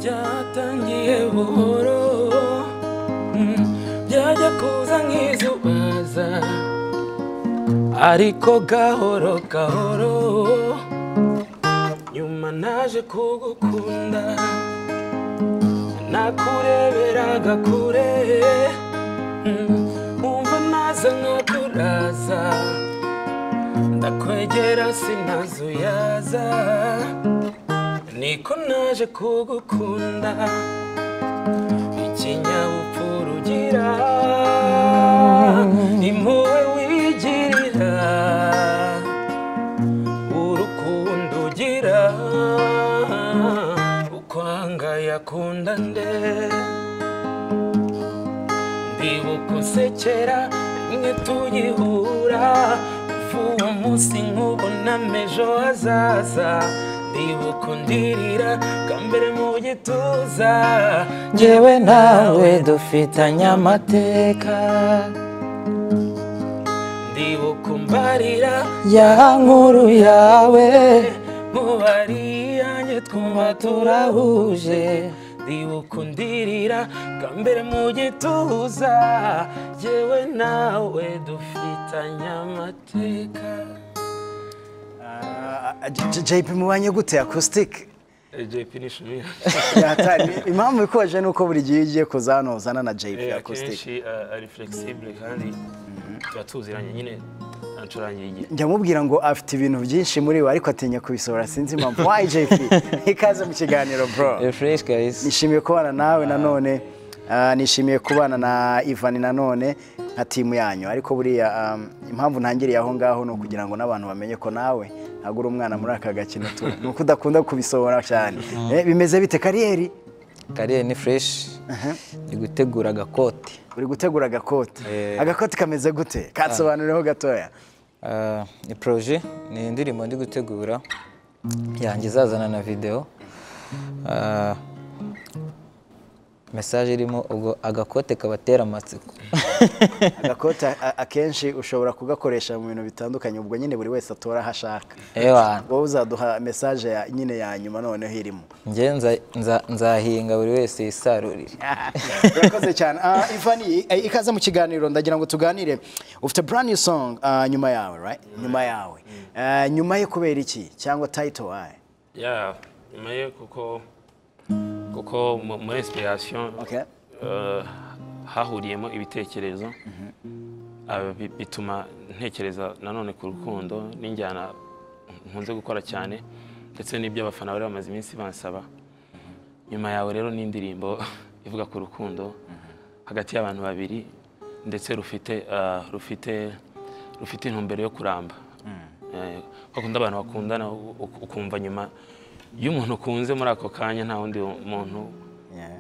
byatangiye buhoro mm, byajya kuza nk'izubaza ariko gahoro gahoro nyuma naje kugukunda nakureberaga kure mm, wumva naza nkakuraza ndakwegera sinazuyaza niko naje kugukunda ikinyabupfura ugira impuhwe wigirira urukundo ugira ukwanga yakunda nde ndibuka usekera rimwe tugihura uwo munsi nk'ubu n'amejo hazaza ndibuka undirira bwa mbere mu gituza Njyewe nawe dufitanye amateka ndibuka umbarira ya nkuru yawe mubari yanjye twumva turahuje ndibuka undirira bwa mbere mu gituza yewe nawe dufitanye amateka JP mubanye gute acoustic JP ni ishuri yatari impamvu ikoje nuko buri gihe ugiye kuza hano uzana na JP Eh, acoustic akenshi uh, ari flexible kandi tuba tuziranye nyine ancurangira igihe njyamubwira ngo afite ibintu byinshi muri we ariko atinya kubisohora sinzi impamvu why JP ikaze mu kiganiro bro fresh guys nishimiye kubana nawe nanone ah, nishimiye kubana na Ivan nanone nka timu yanyu ariko buriya um, impamvu ntangiriye aho ngaho ni ukugira ngo n'abantu bamenye ko nawe ntabwo uri umwana muri aka gakino tu ni uko udakunda kubisohora cyane Eh, bimeze bite kariyeri karere ni fresh ni gutegura agakoti uri gutegura agakoti Eh. agakoti kameze gute katsobanurireho gatoya Ah, ni proje ni indirimbo ndi gutegura yanjye izazana na videwo Ah, mesaje irimo ubwo agakote kabatera amatsiko agakoti a- akenshi ushobora kugakoresha mu bintu bitandukanye ubwo nyine buri wese atora aho ashaka ewana wowe uzaduha mesaje ya- nyine ya nyuma noneho irimo njye nza- nza- nzahinga buri wese yisarurire urakoze cyane Ah, ivani eh, ikaze mu kiganiro ndagira ngo tuganire ufite brand new song ah, nyuma yawe right nyuma yawe Eh, nyuma ye kubera iki cyangwa title waye ya nyuma ye kuko kuko mu- muri inspiration okay eh, hahuriyemo ibitekerezo Ah, bi- bituma ntekereza nanone ku rukundo n'injyana nkunze gukora cyane ndetse n'ibyo abafana bari bamaze iminsi bansaba nyuma yawe rero ni indirimbo ivuga ku rukundo hagati y'abantu babiri ndetse rufite ah, rufite rufite intumbero yo kuramba Eh, bakunda abantu bakundana u- u- ukumva nyuma iyo umuntu ukunze muri ako kanya nta wundi muntu Yeah.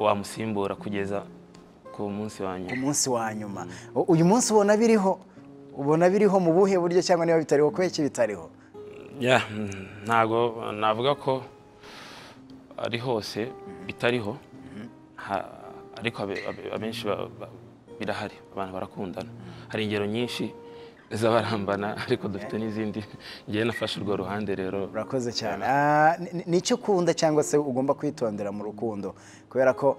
wamusimbura kugeza ku munsi wa nyuma umunsi wa nyuma U- uyu munsi ubona biriho ubona biriho mu buhe buryo cyangwa niba bitariho kubera iki bitariho Yeah, mm, ntago navuga ko ari hose bitariho ha- ariko abe- abe- abenshi ba- ba- birahari abantu barakundana hari ingero nyinshi z'abarambana ariko dufite n'izindi ngewe nafashe urwo ruhande rero urakoze cyane Ah, ni- ni- ni icyo ukunda cyangwa se ugomba kwitondera mu rukundo kubera ko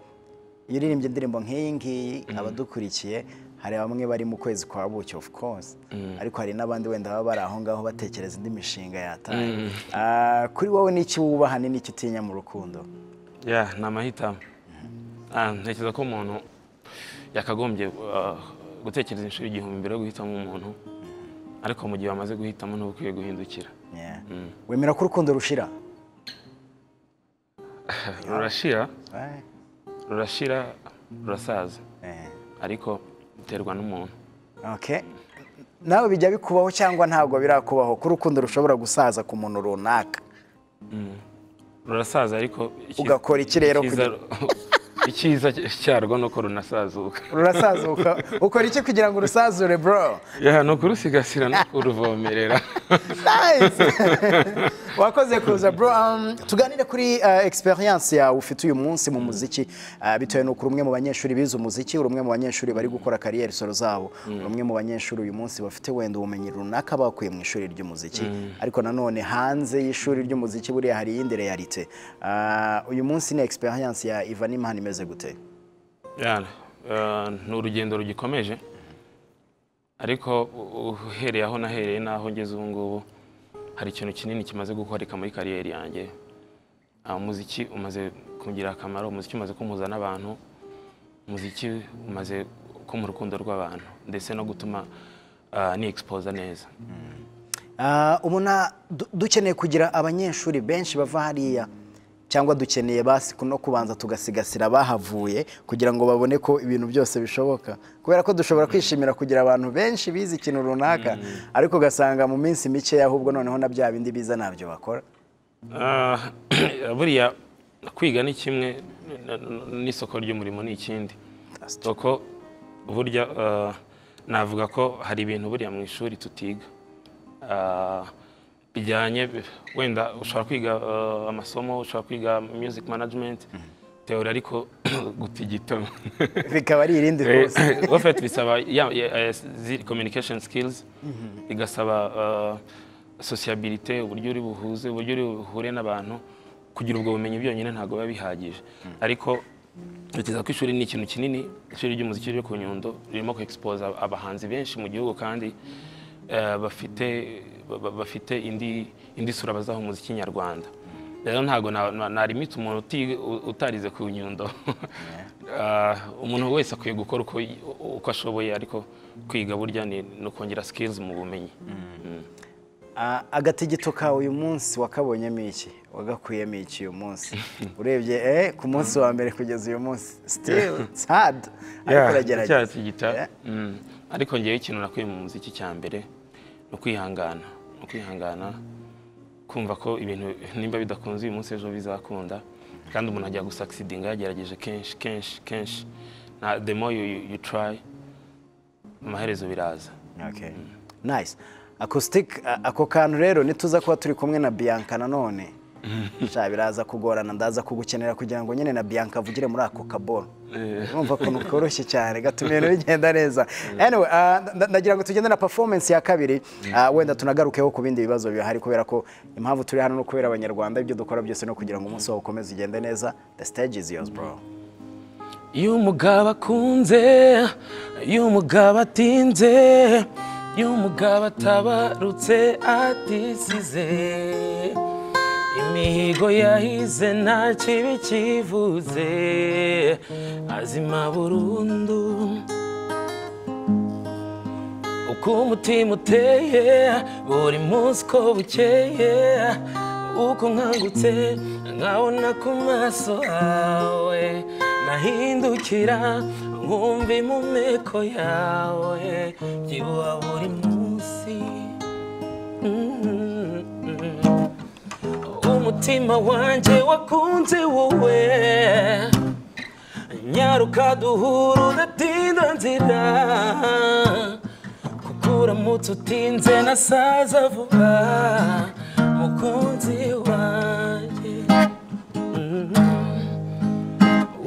iyo uririmbye indirimbo nk'iyi ngiyi abadukurikiye hari bamwe bari mu kwezi kwa buki of course ariko hari n'abandi wenda baba bari aho ngaho batekereza indi mishinga yataye Ah, kuri wowe n'iki wubaha ni n'iki utinya mu rukundo Yeah, ni amahitamo Ah, ntekereza ko umuntu yakagombye ah, gutekereza inshuro igihumbi mbere yo guhitamo umuntu ariko mu gihe wamaze guhitamo ntuba ukwiye guhindukira Yeah. wemera ko urukundo rushira rurashira Eh, rurashira rurasaza eh. ariko biterwa n'umuntu Okay. nawe bijya bikubaho cyangwa ntabwo birakubaho ko urukundo rushobora gusaza ku muntu runaka rurasaza ariko icyiza- Ugakora iki rero icyiza- icyiza cyarwo ni uko runasazuka rurasazuka ukora iki kugira ngo urusazure bro Yeah, ni ukurusigasira no kuruvomerera Nice. wakoze kuza bro um, tuganire kuri uh, experience yawe ufite uyu munsi mu muziki uh, bitewe n'uko uri umwe mu banyeshuri bize umuziki uri umwe mu banyeshuri bari gukora kariyeri solo zabo uri umwe mu banyeshuri uyu munsi bafite wenda ubumenyi runaka bakuye mu ishuri ry'umuziki ariko nanone hanze y'ishuri ry'umuziki buriya hari iyindi realite uh, uyu munsi ni experience ya Ivan Imana imeze gute Yara, eh, ni urugendo rugikomeje ariko u- uhereye aho nahereye n'aho ngeze ubu ngubu hari ikintu kinini kimaze gukoreka muri kariyeri yanjye Ah, umuziki umaze kungirira akamaro umuziki umaze kumpuza n'abantu umuziki umaze kumpa urukundo rw'abantu ndetse no gutuma ah, ni expose neza Ah, ubona du- dukeneye kugira abanyeshuri benshi bava hariya cyangwa dukeneye basi no kubanza tugasigasira abahavuye kugira ngo babone ko ibintu byose bishoboka kubera ko dushobora kwishimira kugira abantu benshi bize ikintu runaka ariko ugasanga mu minsi mikeya ahubwo noneho na bya bindi biza ntabyo bakora Ah, buriya kwiga ni kimwe n- n- n'isoko ry'umurimo ni ikindi kuko burya ah, navuga ko hari ibintu buriya mu ishuri tutiga Ah, bijyanye wenda ushobora kwiga ah, amasomo ushobora kwiga music management teori ariko gutigitamo bikaba ari irindi rwose ofeti bisaba ya- ya- eh, zi- communication skills bigasaba eh, sociabilité uburyo uri buhuze uburyo uri buhure n'abantu kugira ubwo bumenyi byonyine ntabwo biba bihagije ariko ntekereza ko ishuri ni ikintu kinini ishuri ry'umuziki ryo ku nyundo ririmo ku expose abahanzi benshi mu gihugu kandi eh, bafite ba- ba- bafite indi indi sura bazaha umuziki nyarwanda rero ntabwo na- na- narimita umuntu uti- u- utarize ku nyundo Ah, umuntu wese akwiye gukora uko y- u- uko ashoboye ariko kwiga burya ni ni ukongera skills mu bumenyi Mm. Ah, agatigito ka uyu munsi wakabonyemo iki wagakuyemo iki uyu munsi urebye eh, ku munsi wa mbere kugeza uyu munsi still it's hard ariko uragerageza Icyatsi gita Yeah. Mm. ariko ngewe ikintu nakuye mu muziki cya mbere ni ukwihangana ni ukwihangana kumva ko ibintu nimba bidakunze uyu munsi ejo bizakunda kandi umuntu ajya gusakisidinga yagerageje kenshi kenshi kenshi na the more you, you, you try amaherezo biraza Okay. Nice. Acoustic a- ako kantu rero nituza kuba turi kumwe na Bianca nanone. Sha biraza kugorana ndaza kugukenera kugira ngo nyine na Bianca avugire muri ako kaboro. Urumva ko koroshye cyane gatuma ibintu bigenda neza. Anyway, ah, nda- ndagira ngo tugende na performance ya kabiri ah, wenda tunagarukeho ku bindi bibazo bihari kubera ko impamvu turi hano no kubera abanyarwanda ibyo dukora byose no kugira ngo umunsi wawe ukomeze ugende neza. The stage is yours bro. iyo umugabo akunze iyo umugabo atinze iyo umugabo atabarutse atisize imihigo yahize nta kibi kivuze azima burundu uko umutima uteye buri munsi uko bukeye uko nkangutse nkabona ku maso yawe nahindukira nkumva impumeko yawe byibuha buri munsi Mm. umutima wanjye wakunze wowe nyaruka duhura udatinda nzira kuko uramutse utinze nasaza vuba mukunzi wanjye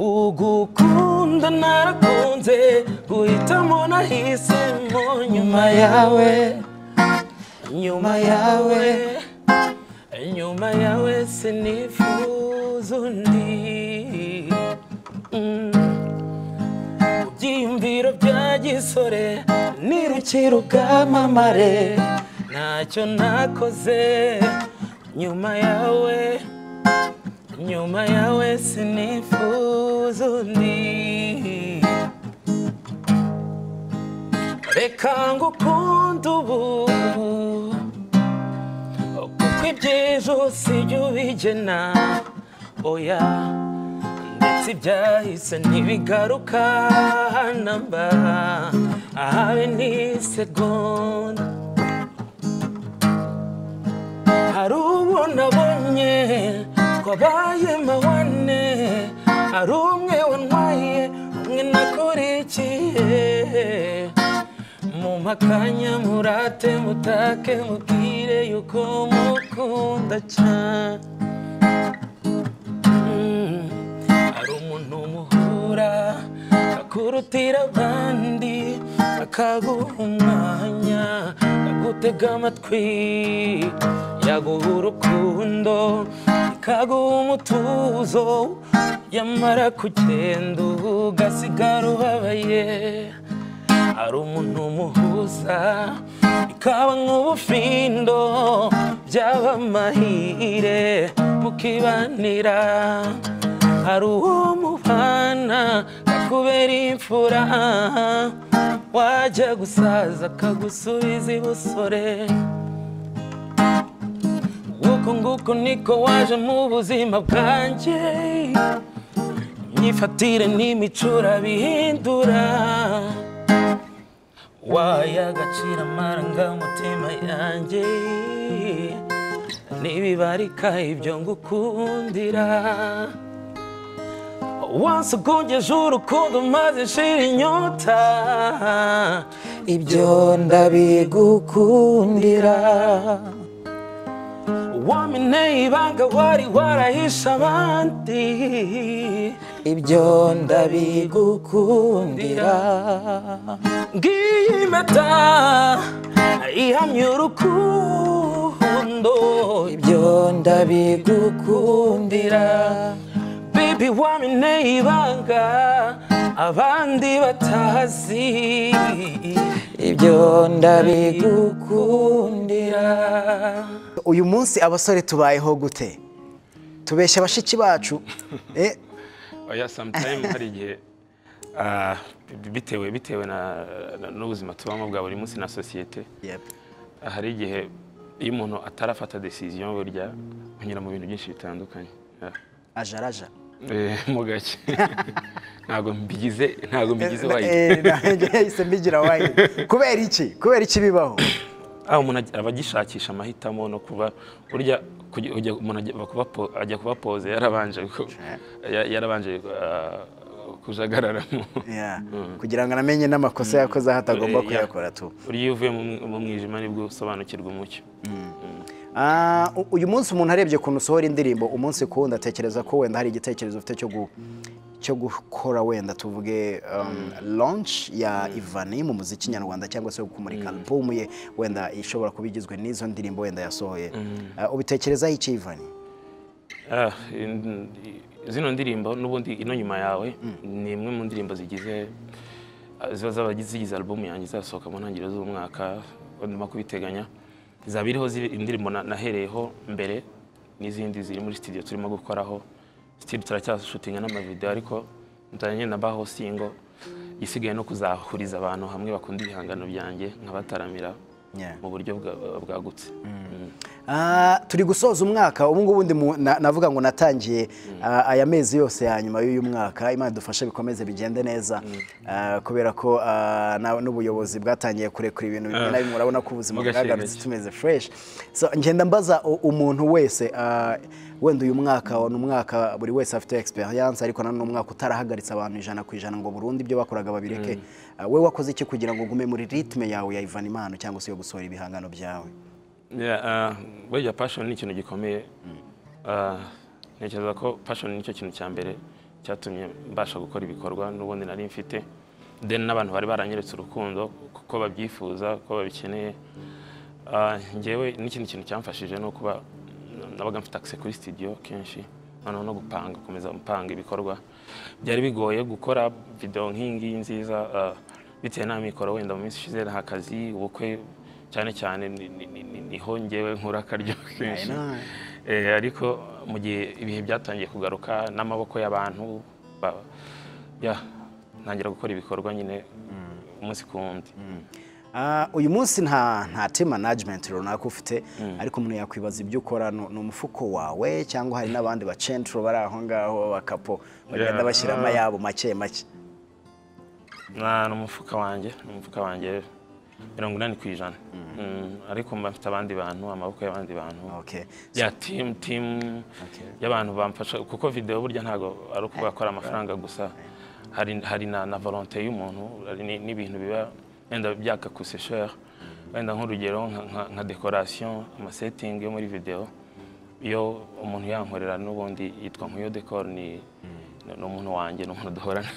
ugukunda narakunze guhitamo nahisemo nyuma yawe nyuma yawe nyuma yawe sinifuza undi Mm. Mu byiyumviro bya gisore nirukira ubwamamare ntacyo nakoze nyuma yawe nyuma yawe sinifuza undi reka ngukunde ubu kuko iby'ejo si byo ubigena oya ndetse ibyahise ntibigaruka namba ahawe ni segonda hari uwo nabonye twabaye mawane hari umwe wantwaye umwe nakurikiye mu akanya murate mutake mubwire yuko mukunda cyane Mm. ari umuntu muhura akurutira abandi akaguha umwanya agutega amatwi yaguha urukundo ikaguha umutuzo yamara kugenda ugasigara ubabaye ari umuntu umuhuza bikaba nk'ubufindo byaba amahire mukibanira hari uwo mubana akubera imfura wajya gusaza akagusubiza ibusore nguko nguko niko waje mu buzima bwanjye imyifatire n'imicura bihindura wayagacira amarangamutima yanjye ntibibarika ibyo ngukundira wansukungeje urukundo maze nshira inyota ibyo ndabigukundira wamineye ibanga wari warahishe abandi ibyo ndabigukundira ngiyi impeta ihamya urukundo ibyo ndabigukundira bibi wamineye ibanga abandi batazi ibyo ndabigukundira uyu munsi abasore tubayeho gute tubeshya bashiki bacu eh, oya samutayime hari igihe ah, bitewe bitewe na- na- n'ubuzima tubamo bwa buri munsi na sosiyete hari igihe iyo umuntu atarafata decision burya unyura mu bintu byinshi bitandukanye Ah. ajaraja Eh, mu gake ntabwo mbigize ntabwo mbigize wayidi Eh, nanjye yahise mbigira wayini kubera iki kubera iki bibaho aho umuntu ag- aba agishakisha amahitamo no kuba burya kujya- kujya umuntu ajya aba kuba po- ajya kuba pose yarabanje ku- ya- yarabanje ah, kujagararamo Yeah. kugira ngo anamenye n'amakosa yakoze aho atagomba Eh, yeah. kuyakora tu burya iyo uvuye mu mw- mu mwijima nibwo usobanukirwa umucyo Ah, u- uyu munsi umuntu arebye ukuntu usohora indirimbo umunsi ku wundi atekereza ko wenda hari igitekerezo ufite cyo gu- cyo gukora wenda tuvuge um, launch ya Ivani mu muziki nyarwanda cyangwa se kumurika album ye wenda ishobora kuba igizwe n'izo ndirimbo wenda yasohoye Ah, ubitekerezaho iki Ivani Ah, in- zino ndirimbo n'ubundi ino nyuma yawe ni imwe mu ndirimbo zigize ah, ziba zaba zigize alubumu yanjye izasohoka mu ntangiriro z'umwaka ndimo kubiteganya zaba iriho ziri- indirimbo na- nahereyeho mbere n'izindi ziri muri studio turimo gukoraho still turacyashutinga n'amavideo ariko nzanye na baho singo isigaye no kuzahuriza abantu hamwe bakunda ibihangano byanjye nkabataramira Yeah. mu buryo bwa- bwagutse Mm. Ah, turi gusoza umwaka ubu ngubu ndi mu- na- navuga ngo natangiye ah, aya mezi yose ya nyuma y'uyu mwaka imana idufashe bikomeze bigende neza Ah, kubera ko ah, na- n'ubuyobozi bwatangiye kurekura ibintu bimwe na bimwe urabona ko ubuzima Mugashimira. bwagarutse tumeze fresh so ngenda mbaza u- umuntu wese ah, wenda uyu mwaka ni umwaka buri wese afite experience ariko nanone umwaka utarahagaritse abantu ijana ku ijana ngo burundu ibyo bakoraga babireke Ah, we wakoze iki kugira ngo ugume muri ritme yawe ya Ivan Impano cyangwa se yo gusohora ibihangano byawe Yeah, ah, burya passion ni ikintu gikomeye Ah, ntekereza ko passion nicyo kintu cya mbere cyatumye mbasha gukora ibikorwa n'ubundi nari mfite then n'abantu bari baranyeretse urukundo kuko babyifuza ko babikeneye Ah, njyewe n'ikindi kintu cyamfashije ni ukuba nabaga mfite access kuri studio kenshi noneho no gupanga gukomeza gupanga ibikorwa byari bigoye gukora video nk'ingiyi nziza ah, bitewe nta mikoro wenda mu minsi ishize nta kazi ubukwe cyane cyane ni- ni- ni- ni- niho ngewe nkura akaryo kenshi Eh, ariko mu gihe ibihe byatangiye kugaruka n'amaboko y'abantu ba- ya, ntangira gukora ibikorwa nyine umunsi ku wundi Ah, uyu munsi nta nta team management runaka ufite ariko umuntu yakwibaza ibyo ukora ni ni umufuko wawe cyangwa hari n'abandi bacentro bari aho ngaho bakapo bagenda Yeah. bashyiramo ayabo make make Na- ni umufuka wanjye ni umufuka wanjye mirongo inani ku ijana Mm, ariko mba mfite abandi bantu amaboko y'abandi bantu okay. ya timu timu y'abantu bamfasha kuko videwo burya ntabwo ari uko bakora amafaranga gusa hari hari na na volonte y'umuntu hari ni- n'ibintu biba wenda byaka kusesheri wenda nk'urugero nka- nka- nka dekorasiyo amasetingi yo muri videwo iyo umuntu yankorera n'ubundi yitwa nk'uyo dekoro ni ni umuntu wanjye ni umuntu duhorana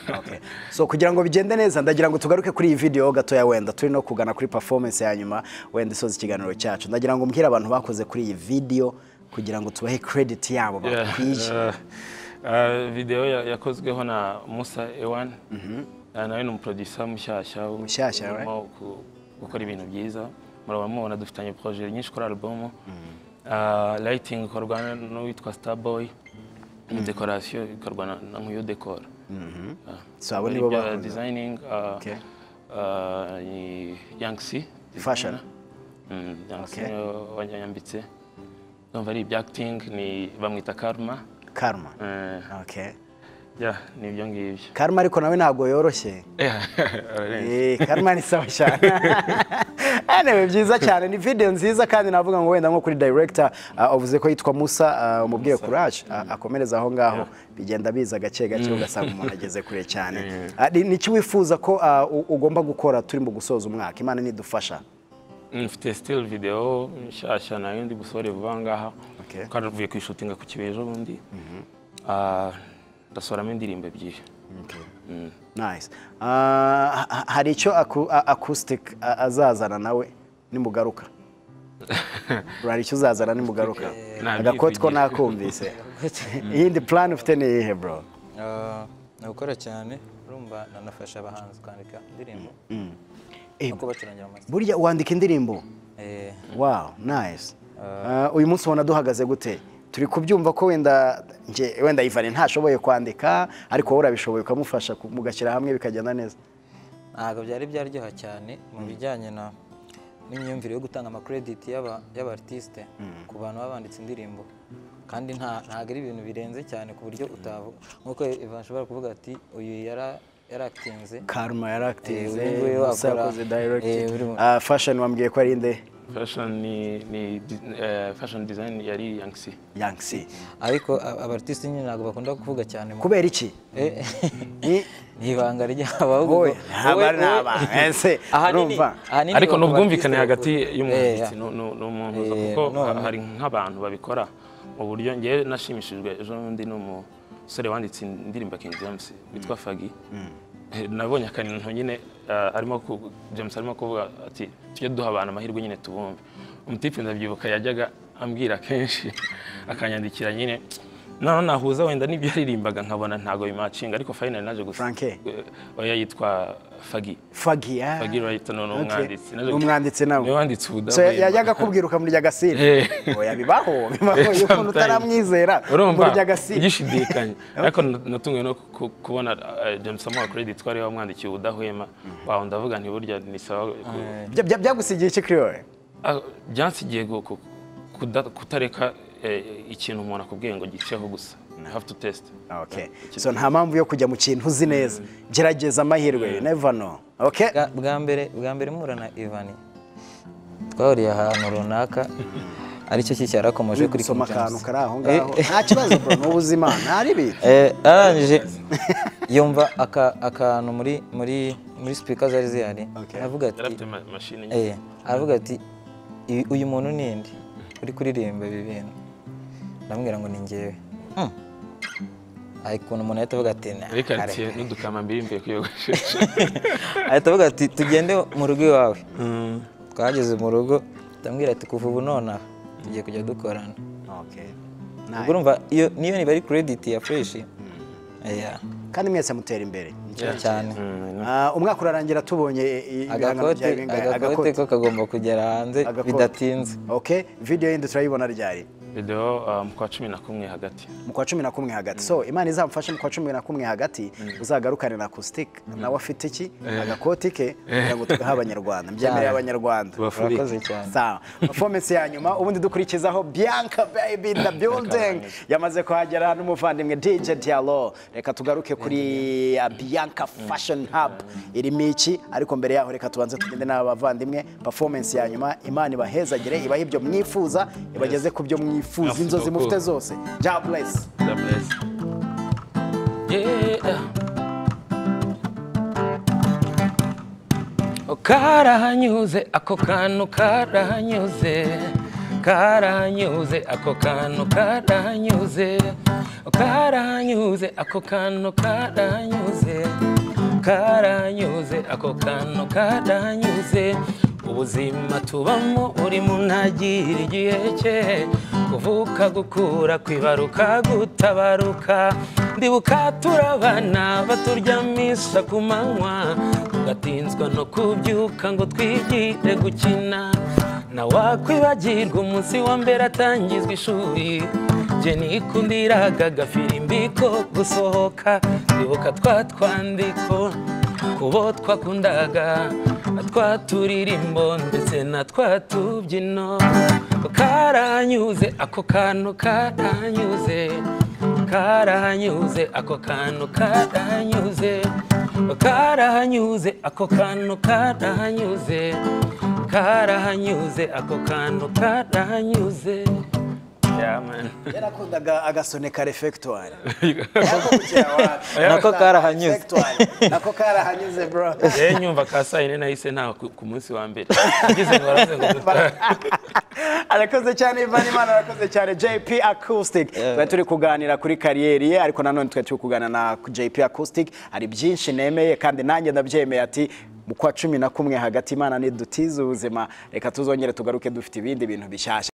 so kugira ngo bigende neza ndagira ngo tugaruke kuri iyi video gatoya wenda turi no kugana kuri performance ya nyuma wenda isoza ikiganiro cyacu ndagira ngo mbwire abantu bakoze kuri iyi video kugira ngo tubahe credit yabo bakwiye Yeah, uh, uh, video ya- yakozweho na Musa Ewan Ah, nawe ni umuproducer mushyashya Mushyashya, we. urimo ku- gukora ibintu byiza muraba mubona dufitanye projet nyinshi kuri album Ah, lighting ikorwa n'uwitwa Starboy decoration ikorwa na- na nkuyo decor so abo nibo Ibyo bakoze. designing ah, Okay. ah, ni Yangtze Fashion. designer. Mm, Yangtze Okay. niwe wanyambitse ndumva ari ibya acting ni bamwita Karma karma Eh, okay ya ni ibyo ngibyo karma ariko nawe ntabwo yoroshye Eh, karma ni sawa cyane hano biba byiza cyane ni video nziza kandi navuga ngo wenda nko kuri director ah, wavuze ko yitwa Musa ah, umubwiye courage ah, akomereza aho ngaho bigenda biza gake gake ugasanga umuntu ageze kure cyane Ah, ni- ni iki wifuza ko ah, u- ugomba gukora turi mu gusoza umwaka imana nidufasha mfite still video nshyashya nayo ndi busore vuba ngaha Okay. twaravuye kuyishutinga ku kibuye ejo bundi Ah, ndasoramo indirimbo ebyiri nice Ah, ha- hari icyo aku- a- acoustic a- azazana nawe nimugaruka hari icyo uzazana nimugaruka Ntabyivugira. agakoti ko nakumvise iyindi plan ufite ni iyihe bro Ah, ni ugukora cyane urumva nanafasha abahanzi kwandika indirimbo Eh, no kubacurangira amase burya wandika indirimbo Eh, wow nice Ah, uyu munsi ubona duhagaze gute turi kubyumva ko wenda nje wenda Ivan ntashoboye kwandika ariko wowe urabishoboye ukamufasha ku- mugashyira hamwe bikagenda neza ntabwo byari byaryoha cyane mu bijyanye na n'imyumvire yo gutanga amakrediti y'aba- y'abartiste ku bantu baba banditse indirimbo kandi nta- ntabwo ari ibintu birenze cyane ku buryo utavuga nk'uko Ivan ashobora kuvuga ati uyu yara- yarakitinze Karma yaractize Eh, uyu nguyu Musa akora- yakoze eh, directed buri mu- Ah, fashion wambwiye ko ari inde fashion ni, ni di- eh, fashion design yari Yangtze Yangtze ariko a- abartiste nyine ntabwo bakunda kuvuga cyane mu- kubera iki Eh, ni ni ibanga ryabo ahubwo Oya, ngo- ntabwo ari wowe- ntabanga, ese, Ahanini- urumva? ahanini ariko ni bakora ubwumvikane artiste hagati bakora- y'umwanditsi Eh, nu- nu- n'umuhuza Eh, kuko no, ha- hari nk'abantu babikora mu buryo ngewe nashimishijwe ejo bundi ni umusore wanditse indirimbo ya King James witwa Fagi Eh, nabonye akantu nyine ah, arimo ku- James arimo kuvuga ati tujye duha abantu amahirwe nyine tubumve umutipe ndabyibuka yajyaga ambwira kenshi akanyandikira nyine naho nahuza wenda n'ibyo yaririmbaga nkabona ntabwo bimacinga ariko finally naje gusa Franke? Eh, oya yitwa Fagi Fagi ah. Fagi Wright ni Okay. umwanditsi. Naje- Ni umwanditsi nawe. Niwe wanditse ubudamu. So, yajyaga akubwira ukamurya agasira Eh. oya bibaho bibaho iyo umuntu utaramwizera urumva umurya agasira ugishidikanya ariko natunguwe no ku- kubona eh, James amuha credit twari wamwandikiye ubudahwema wawe ndavuga nti burya ni sawa ku- Bya- bya- byagusigiye iki kuri wowe Ah, byansigiye gu- ku- kuda- kutareka eh, ikintu umuntu akubwiye ngo giceho gusa I have to test okay so nta mpamvu yo kujya mu kintu uzi neza gerageza amahirwe never know okay bwa- bwa mbere bwa mbere mpura na ivani twahuriye ahantu runaka aricyo cyo cyarakomeje uri kuri gusoma King James. akantu kari aho Eh, ngaho nta kibazo bro n'ubu uzi imana ari ibiki Eh, arangije yumva aka- akantu muri muri muri sipika zari zihari Okay. aravuga ati yarafite ma- mashini nyinshi. Eh, aravuga ati "Ibi- uyu muntu ni nde uri kuririmba ibi bintu ndamubwira ngo ni njyewe Hmm. ariko ukuntu umuntu ahita avuga ati "Nah, ariko kare." ati n'udukamba mbiri mvuye kuyogoshesha ahita avuga ati tugende mu rugo iwawe twageze mu rugo ndamubwira ati kuva ubu nonaha tugiye kujya dukorana okay ubwo urumva iyo niyo niba ari krediti ya fureshi kandi mwese mutera imbere cyane Ah, umwaka urarangira tubonye eh, eh, ibihangano agakote byawe bingahe agakote ko kagomba kugera hanze Agakote. bidatinze okay video yindi turayibona ryari video ah, mu kwa cumi na kumwe hagati mu kwa cumi na kumwe hagati so imana izamufashe mu kwa cumi na kumwe hagati uzagarukane na acoustic nawe afite iki agakoti ke kugira ngo tugahe abanyarwanda mbyemereye abanyarwanda Tubafurike. Urakoze cyane. sawa performance ya nyuma ubundi dukurikizaho bianca baby in the building yamaze kuhagera n'umuvandimwe dj dialo reka tugaruke kuri ya bianca fashion hub irimo iki ariko mbere yaho reka tubanze tugende n'abavandimwe performance ya nyuma imana ibahezagire ibahe ibyo mwifuza ibageze ku byo mwifuza Yes, inzozi of mufite course. zose job bless God bless. Yeah. karahanyuze ako kantu karahanyuze karahanyuze ako kantu karahanyuze karahanyuze ako kantu karahanyuze karahanyuze ako kantu karahanyuze ubuzima tubamo buri muntu agira igihe cye kuvuka gukura kwibaruka gutabaruka ndibuka turabana baturyamisha ku manywa tugatinzwa no kubyuka ngo twigire gukina na wakwibagirwa umunsi wa mbere atangizwa ishuri jye nikundiraga gafirimbi ko gusohoka ndibuka twa twandiko kubo twakundaga twa turirimbo ndetse na twa tubyino karanyuze ako kantu karanyuze karanyuze ako kantu karanyuze karanyuze ako kantu karanyuze karanyuze ako kantu karanyuze Yeah, man. yarakundaga agasone ka refegitwari Nako karahanyuze. nako karahanyuze bro rero nyumva ka saa yine nahise ntaha ku ku munsi wa mbere ngize ngo baravuze ngo dutahe arakoze cyane Ivan Imana arakoze cyane JP Acoustic twari turi kuganira kuri kariyeri ye ariko nanone twari turi kuganira na JP Acoustic hari byinshi nemeye kandi nanjye ndabyemeye ati mu kwa cumi na kumwe hagati Imana nidutiza ubuzima reka tuzongere tugaruke dufite ibindi bintu bishyashya